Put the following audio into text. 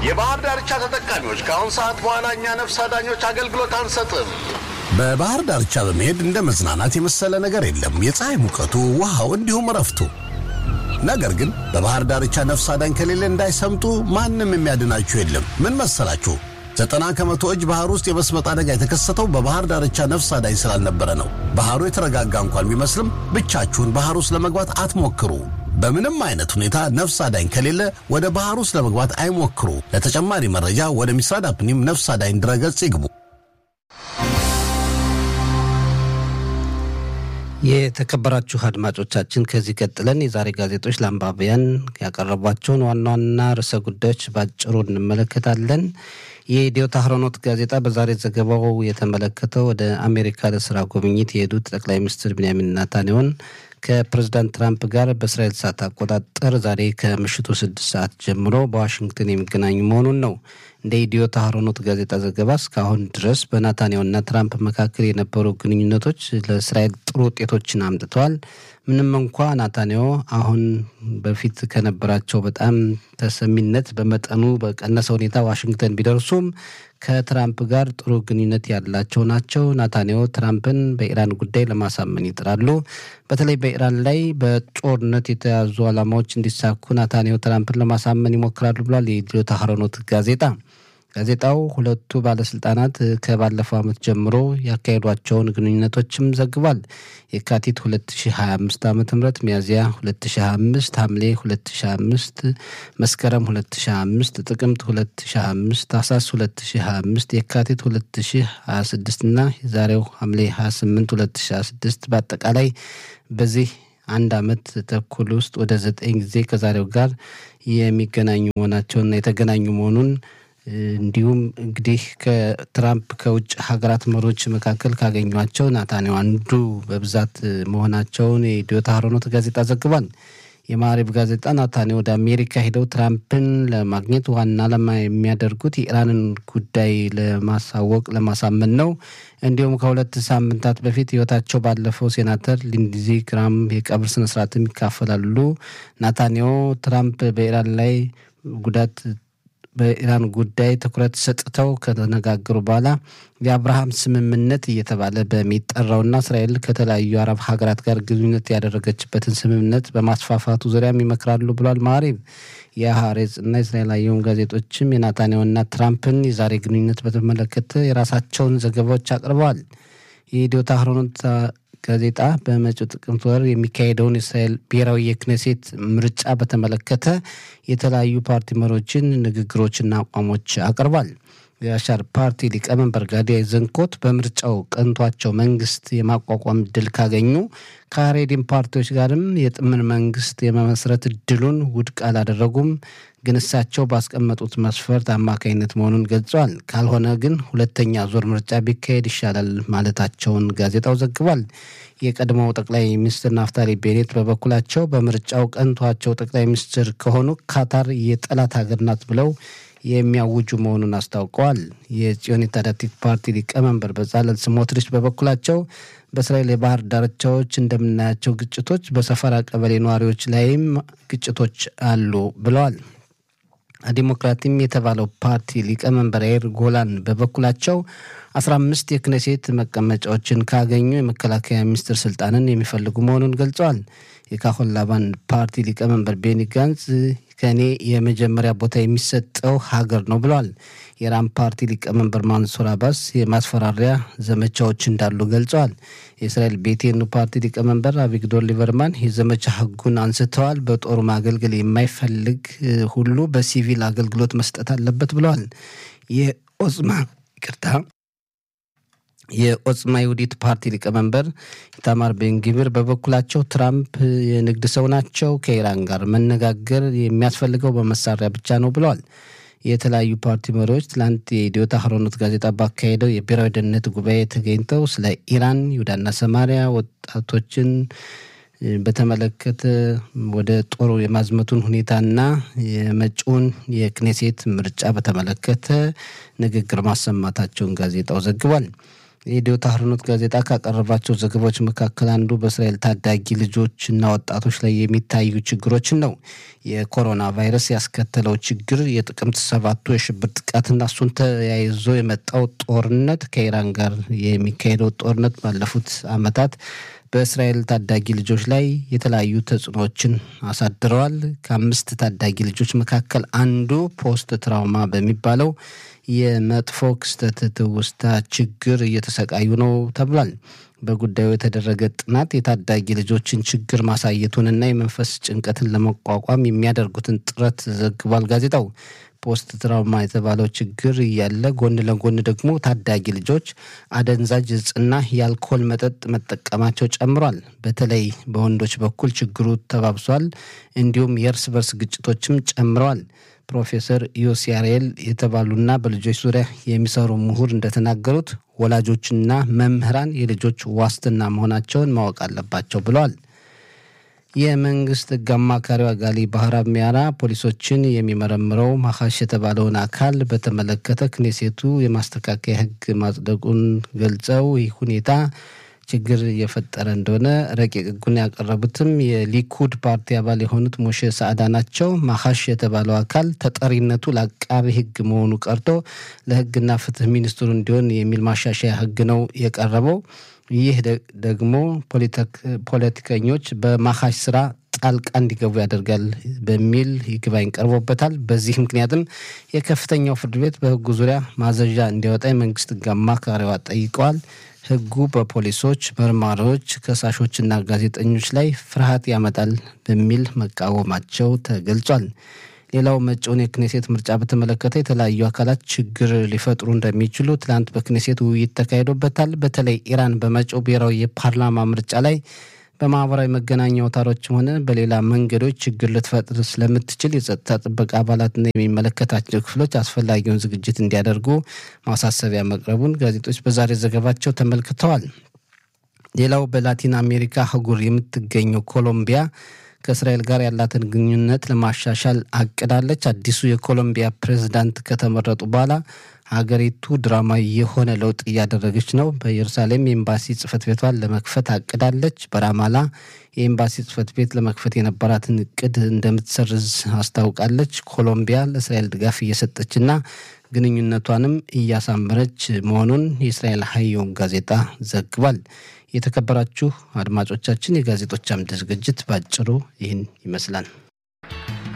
የባህር ዳርቻ ተጠቃሚዎች ከአሁን ሰዓት በኋላ እኛ ነፍስ አዳኞች አገልግሎት አንሰጥም። በባህር ዳርቻ በመሄድ እንደ መዝናናት የመሰለ ነገር የለም። የፀሐይ ሙቀቱ፣ ውሃው፣ እንዲሁም እረፍቱ። ነገር ግን በባህር ዳርቻ ነፍስ አዳኝ ከሌለ እንዳይሰምጡ ማንም የሚያድናችሁ የለም። ምን መሰላችሁ? ዘጠና ከመቶ እጅ ባህር ውስጥ የመስመጥ አደጋ የተከሰተው በባህር ዳርቻ ነፍስ አዳኝ ስላልነበረ ነው። ባህሩ የተረጋጋ እንኳን ቢመስልም ብቻችሁን ባህር ውስጥ ለመግባት አትሞክሩ። በምንም አይነት ሁኔታ ነፍስ አዳኝ ከሌለ ወደ ባህር ውስጥ ለመግባት አይሞክሩ። ለተጨማሪ መረጃ ወደ ሚስራድ አፕኒም ነፍስ አዳኝ ድረገጽ ይግቡ። የተከበራችሁ አድማጮቻችን ከዚህ ቀጥለን የዛሬ ጋዜጦች ለአንባቢያን ያቀረቧቸውን ዋና ዋና ርዕሰ ጉዳዮች ባጭሩ እንመለከታለን። የኢትዮ ታህሮኖት ጋዜጣ በዛሬ ዘገባው የተመለከተው ወደ አሜሪካ ለስራ ጉብኝት የሄዱት ጠቅላይ ሚኒስትር ቢንያሚን ናታንያሁን ከፕሬዚዳንት ትራምፕ ጋር በእስራኤል ሰዓት አቆጣጠር ዛሬ ከምሽቱ ስድስት ሰዓት ጀምሮ በዋሽንግተን የሚገናኙ መሆኑን ነው። እንደ ኢትዮ ታህሮኖት ጋዜጣ ዘገባ እስካሁን ድረስ በናታንያሁና ትራምፕ መካከል የነበሩ ግንኙነቶች ለእስራኤል ጥሩ ውጤቶችን አምጥተዋል። ምንም እንኳ ናታንያሁ አሁን በፊት ከነበራቸው በጣም ተሰሚነት በመጠኑ በቀነሰ ሁኔታ ዋሽንግተን ቢደርሱም ከትራምፕ ጋር ጥሩ ግንኙነት ያላቸው ናቸው። ናታንያሁ ትራምፕን በኢራን ጉዳይ ለማሳመን ይጥራሉ። በተለይ በኢራን ላይ በጦርነት የተያዙ ዓላማዎች እንዲሳኩ ናታንያሁ ትራምፕን ለማሳመን ይሞክራሉ ብሏል የኢትዮ ታህሮኖት ጋዜጣ። ጋዜጣው ሁለቱ ባለስልጣናት ከባለፈው ዓመት ጀምሮ ያካሄዷቸውን ግንኙነቶችም ዘግቧል። የካቲት 2025 ዓ ም ሚያዝያ 2025 ሐምሌ 2025 መስከረም 2025 ጥቅምት 2025 ታህሳስ 2025 የካቲት 2026 እና የዛሬው ሐምሌ 28 2026 በአጠቃላይ በዚህ አንድ ዓመት ተኩል ውስጥ ወደ ዘጠኝ ጊዜ ከዛሬው ጋር የሚገናኙ መሆናቸውና የተገናኙ መሆኑን እንዲሁም እንግዲህ ከትራምፕ ከውጭ ሀገራት መሪዎች መካከል ካገኟቸው ናታንያሁ አንዱ በብዛት መሆናቸውን የኢትዮ ታህሮኖት ጋዜጣ ዘግቧል። የማሪብ ጋዜጣ ናታንያሁ ወደ አሜሪካ ሄደው ትራምፕን ለማግኘት ዋና ዓላማ የሚያደርጉት የኢራንን ጉዳይ ለማሳወቅ ለማሳመን ነው። እንዲሁም ከሁለት ሳምንታት በፊት ሕይወታቸው ባለፈው ሴናተር ሊንድዚ ግራም የቀብር ስነስርዓትም ይካፈላሉ። ናታንያሁ ትራምፕ በኢራን ላይ ጉዳት በኢራን ጉዳይ ትኩረት ሰጥተው ከተነጋገሩ በኋላ የአብርሃም ስምምነት እየተባለ በሚጠራውና እስራኤል ከተለያዩ አረብ ሀገራት ጋር ግንኙነት ያደረገችበትን ስምምነት በማስፋፋቱ ዙሪያም ይመክራሉ ብሏል ማሪብ። የሐሬጽ እና የእስራኤል አየሁም ጋዜጦችም የናታንያሁና ትራምፕን የዛሬ ግንኙነት በተመለከተ የራሳቸውን ዘገባዎች አቅርበዋል። የኢትዮ ታህሮኖት ጋዜጣ በመጪው ጥቅምት ወር የሚካሄደውን የእስራኤል ብሔራዊ የክኔሴት ምርጫ በተመለከተ የተለያዩ ፓርቲ መሪዎችን ንግግሮችና አቋሞች አቅርቧል። የአሻር ፓርቲ ሊቀመንበር ጋዲ ዘንኮት በምርጫው ቀንቷቸው መንግስት የማቋቋም እድል ካገኙ ከሀሬዲን ፓርቲዎች ጋርም የጥምር መንግስት የመመስረት እድሉን ውድቅ አላደረጉም። ግን እሳቸው ባስቀመጡት መስፈርት አማካኝነት መሆኑን ገልጸዋል። ካልሆነ ግን ሁለተኛ ዙር ምርጫ ቢካሄድ ይሻላል ማለታቸውን ጋዜጣው ዘግቧል። የቀድሞው ጠቅላይ ሚኒስትር ናፍታሊ ቤኔት በበኩላቸው በምርጫው ቀንቷቸው ጠቅላይ ሚኒስትር ከሆኑ ካታር የጠላት ሀገር ናት ብለው የሚያውጁ መሆኑን አስታውቀዋል። የጽዮን ታዳቲት ፓርቲ ሊቀመንበር በጻለል ስሞትሪች በበኩላቸው በእስራኤል የባህር ዳርቻዎች እንደምናያቸው ግጭቶች በሰፈራ ቀበሌ ነዋሪዎች ላይም ግጭቶች አሉ ብለዋል። ዲሞክራቲም የተባለው ፓርቲ ሊቀመንበር ያይር ጎላን በበኩላቸው አስራ አምስት የክኔሴት መቀመጫዎችን ካገኙ የመከላከያ ሚኒስትር ስልጣንን የሚፈልጉ መሆኑን ገልጸዋል። የካሆን ላባን ፓርቲ ሊቀመንበር ቤኒ ጋንዝ ከእኔ የመጀመሪያ ቦታ የሚሰጠው ሀገር ነው ብለዋል። የኢራን ፓርቲ ሊቀመንበር ማንሱር አባስ የማስፈራሪያ ዘመቻዎች እንዳሉ ገልጸዋል። የእስራኤል ቤቴኑ ፓርቲ ሊቀመንበር አቪግዶር ሊበርማን የዘመቻ ሕጉን አንስተዋል። በጦሩ ማገልገል የማይፈልግ ሁሉ በሲቪል አገልግሎት መስጠት አለበት ብለዋል። የኦዝማ ይቅርታ የኦጽማ ይሁዲት ፓርቲ ሊቀመንበር ኢታማር ቤንጊቪር በበኩላቸው ትራምፕ የንግድ ሰው ናቸው፣ ከኢራን ጋር መነጋገር የሚያስፈልገው በመሳሪያ ብቻ ነው ብለዋል። የተለያዩ ፓርቲ መሪዎች ትላንት የኢትዮ ታህሮኖት ጋዜጣ ባካሄደው የብሔራዊ ደህንነት ጉባኤ ተገኝተው ስለ ኢራን፣ ይሁዳና ሰማሪያ ወጣቶችን በተመለከተ ወደ ጦሩ የማዝመቱን ሁኔታና የመጪውን የክኔሴት ምርጫ በተመለከተ ንግግር ማሰማታቸውን ጋዜጣው ዘግቧል። የኢትዮ ታህርኖት ጋዜጣ ካቀረባቸው ዘገባዎች መካከል አንዱ በእስራኤል ታዳጊ ልጆችና ወጣቶች ላይ የሚታዩ ችግሮችን ነው። የኮሮና ቫይረስ ያስከተለው ችግር የጥቅምት ሰባቱ የሽብር ጥቃትና እሱን ተያይዞ የመጣው ጦርነት ከኢራን ጋር የሚካሄደው ጦርነት ባለፉት ዓመታት በእስራኤል ታዳጊ ልጆች ላይ የተለያዩ ተጽዕኖዎችን አሳድረዋል። ከአምስት ታዳጊ ልጆች መካከል አንዱ ፖስት ትራውማ በሚባለው የመጥፎ ክስተት ትውስታ ችግር እየተሰቃዩ ነው ተብሏል። በጉዳዩ የተደረገ ጥናት የታዳጊ ልጆችን ችግር ማሳየቱንና የመንፈስ ጭንቀትን ለመቋቋም የሚያደርጉትን ጥረት ዘግቧል ጋዜጣው። ፖስት ትራውማ የተባለው ችግር እያለ ጎን ለጎን ደግሞ ታዳጊ ልጆች አደንዛዥ እጽና የአልኮል መጠጥ መጠቀማቸው ጨምሯል። በተለይ በወንዶች በኩል ችግሩ ተባብሷል። እንዲሁም የእርስ በርስ ግጭቶችም ጨምረዋል። ፕሮፌሰር ዮሲያሬል የተባሉና በልጆች ዙሪያ የሚሰሩ ምሁር እንደተናገሩት ወላጆችና መምህራን የልጆች ዋስትና መሆናቸውን ማወቅ አለባቸው ብለዋል። የመንግስት ሕግ አማካሪው አጋሊ ባህራ ሚያራ ፖሊሶችን የሚመረምረው ማካሽ የተባለውን አካል በተመለከተ ክኔሴቱ የማስተካከያ ሕግ ማጽደቁን ገልጸው ይህ ሁኔታ ችግር እየፈጠረ እንደሆነ ረቂቅ ሕጉን ያቀረቡትም የሊኩድ ፓርቲ አባል የሆኑት ሞሼ ሳዕዳ ናቸው። ማካሽ የተባለው አካል ተጠሪነቱ ለአቃቢ ሕግ መሆኑ ቀርቶ ለሕግና ፍትህ ሚኒስትሩ እንዲሆን የሚል ማሻሻያ ሕግ ነው የቀረበው። ይህ ደግሞ ፖለቲከኞች በማካሽ ስራ ጣልቃ እንዲገቡ ያደርጋል በሚል ይግባኝ ቀርቦበታል። በዚህ ምክንያትም የከፍተኛው ፍርድ ቤት በህጉ ዙሪያ ማዘዣ እንዲያወጣ የመንግስት ህግ አማካሪዋ ጠይቀዋል። ህጉ በፖሊሶች፣ መርማሪዎች፣ ከሳሾችና ጋዜጠኞች ላይ ፍርሃት ያመጣል በሚል መቃወማቸው ተገልጿል። ሌላው መጪውን የክኔሴት ምርጫ በተመለከተ የተለያዩ አካላት ችግር ሊፈጥሩ እንደሚችሉ ትናንት በክኔሴት ውይይት ተካሂዶበታል። በተለይ ኢራን በመጪው ብሔራዊ የፓርላማ ምርጫ ላይ በማህበራዊ መገናኛ አውታሮችም ሆነ በሌላ መንገዶች ችግር ልትፈጥር ስለምትችል የጸጥታ ጥበቃ አባላትና የሚመለከታቸው ክፍሎች አስፈላጊውን ዝግጅት እንዲያደርጉ ማሳሰቢያ መቅረቡን ጋዜጦች በዛሬ ዘገባቸው ተመልክተዋል። ሌላው በላቲን አሜሪካ አህጉር የምትገኘው ኮሎምቢያ ከእስራኤል ጋር ያላትን ግንኙነት ለማሻሻል አቅዳለች። አዲሱ የኮሎምቢያ ፕሬዝዳንት ከተመረጡ በኋላ ሀገሪቱ ድራማዊ የሆነ ለውጥ እያደረገች ነው። በኢየሩሳሌም የኤምባሲ ጽህፈት ቤቷን ለመክፈት አቅዳለች። በራማላ የኤምባሲ ጽህፈት ቤት ለመክፈት የነበራትን እቅድ እንደምትሰርዝ አስታውቃለች። ኮሎምቢያ ለእስራኤል ድጋፍ እየሰጠችና ግንኙነቷንም እያሳመረች መሆኑን የእስራኤል ሀየውን ጋዜጣ ዘግቧል። የተከበራችሁ አድማጮቻችን የጋዜጦች አምድ ዝግጅት ባጭሩ ይህን ይመስላል።